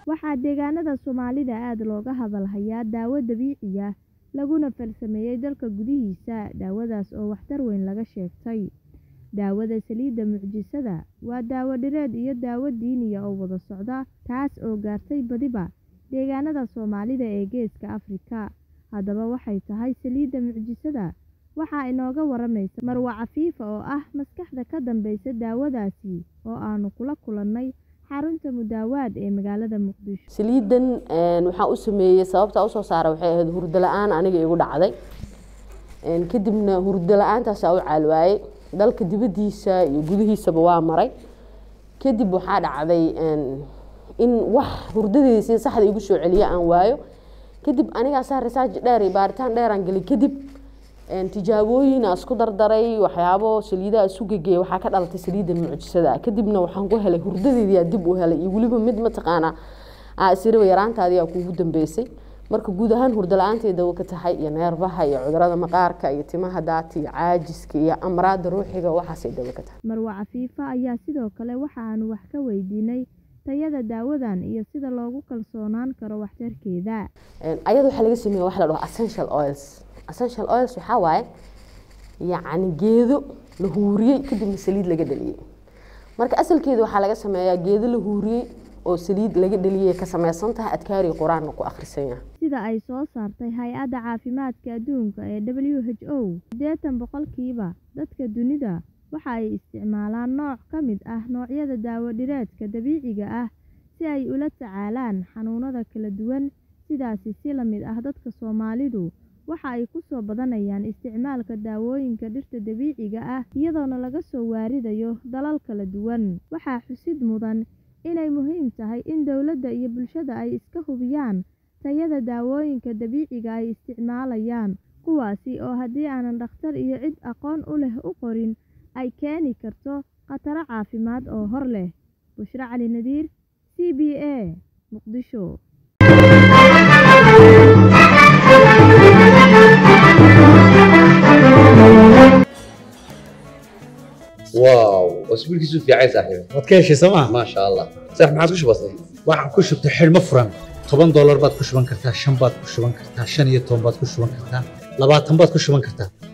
Waxaa deegaanada Soomaalida aad looga hadal hayaa daawo dabiici ah laguna farsameeyay dalka gudihiisa. Daawadaas oo waxtar weyn laga sheegay. Daawada saliidda mucjisada waa daawo dhireed iyo daawo diini ah oo wada socda, taas oo gaartay badiba deegaanada Soomaalida ee Geeska Afrika. Haddaba waxay tahay saliidda mucjisada? Waxaa inooga waramaysa Marwo Cafiifa oo ah maskaxda ka dambeysa daawadaasi oo aanu kula kulannay xarunta Mudaawaad ee magaalada Muqdisho. saliidan waxaan u sameeyey sababta usoo saara waxay ahayd hurdo la-aan aniga igu dhacday kadibna hurdo la-aantaasa u caalwaayey dalka dibadiisa iyo gudihiisaba waa maray kadib waxaa dhacday in wax hurdadeeda sida saxda igu soo celiya aan waayo kadib anigaasaa research dheer iyo baaritaan dheeraan gelay kadib tijaabooyin aan isku dardaray waxyaabo saliidaha isu gegeeyay waxaa ka dhalatay saliidda mucjisada ah kadibna waxaan ku helay hurdadeedii dib u helay iyo weliba mid mataqaanaa aa isiriba yaraantaadii aa kuugu dambeysay marka guud ahaan hurdo la-aantay dawo ka tahay iyo neerbaha iyo cudurada maqaarka iyo timaha daata iyo caajiska iyo amraada ruuxiga waxaasay dawo ka tahay Marwo Cafiifa ayaa sidoo kale waxa aanu wax ka weydiinay tayada daawadan iyo sida loogu kalsoonaan karo waxtarkeeda. ayada waxaa laga sameeya wax la dhaho essential oils essential oils waxaa waaye yacni geedo la huuriyey kadibna saliid laga dhaliyey marka asalkeeda waxaa laga sameeyaa geedo la huuriyey oo saliid laga dhaliyey ka sameysan tahay adkaari qur-aanna ku akhrisan yahay Sida ay soo saartay Hay-adda Caafimaadka Adduunka ee WHO, siddeetan boqolkiiba dadka dunida waxa ay isticmaalaan nooc ka mid ah noocyada daawo dhireedka dabiiciga ah si ay ula tacaalaan xanuunada kala duwan. Sidaasi si la mid ah dadka Soomaalidu waxa ay ku soo badanayaan isticmaalka daawooyinka dhirta dabiiciga ah iyadoona laga soo waaridayo dalal kala duwan. Waxaa xusid mudan inay muhiim tahay in dowladda iyo bulshada ay iska hubiyaan tayada daawooyinka dabiiciga ay isticmaalayaan, kuwaasi oo haddii aanan dhakhtar iyo cid aqoon u leh u qorin ay keeni karto khataro caafimaad oo hor leh. Bushra Cali Nadiir, C B A, Muqdisho. واو اسبوع كيسو في عايز صاحبي waad ka heshay sooma ما شاء الله صح ما عادش بسيط waxaan ku shubtay xidhmo furan toban doolar baad ku shuban kartaa shan baad ku shuban kartaa shan iyo toban baad ku shuban kartaa labaatan baad ku shuban kartaa